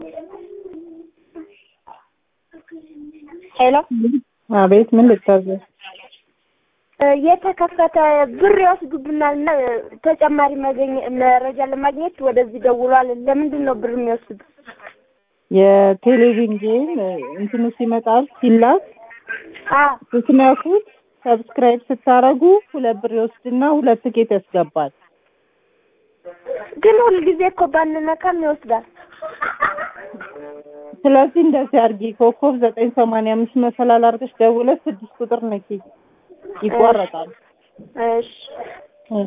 ሄሎ አቤት፣ ምን ልታዘዝ? የተከፈተ ብር ይወስዱብናል እና ተጨማሪ መገኘ- መረጃ ለማግኘት ወደዚህ ደውሏል። ለምንድን ነው ብር የሚወስዱ? የቴሌቪዥን ጌም እንትኑ ሲመጣል ሲላክ አ ስትነኩት ሰብስክራይብ ስታረጉ ሁለት ብር ይወስድና ሁለት ትኬት ያስገባል። ግን ሁልጊዜ እኮ ባንነካም ይወስዳል። ስለዚህ እንደዚህ አድርጊ፣ ኮከብ ዘጠኝ ሰማንያ አምስት መሰላል አድርገሽ ደውለሽ ስድስት ቁጥር ነኪ፣ ይቋረጣል። እሺ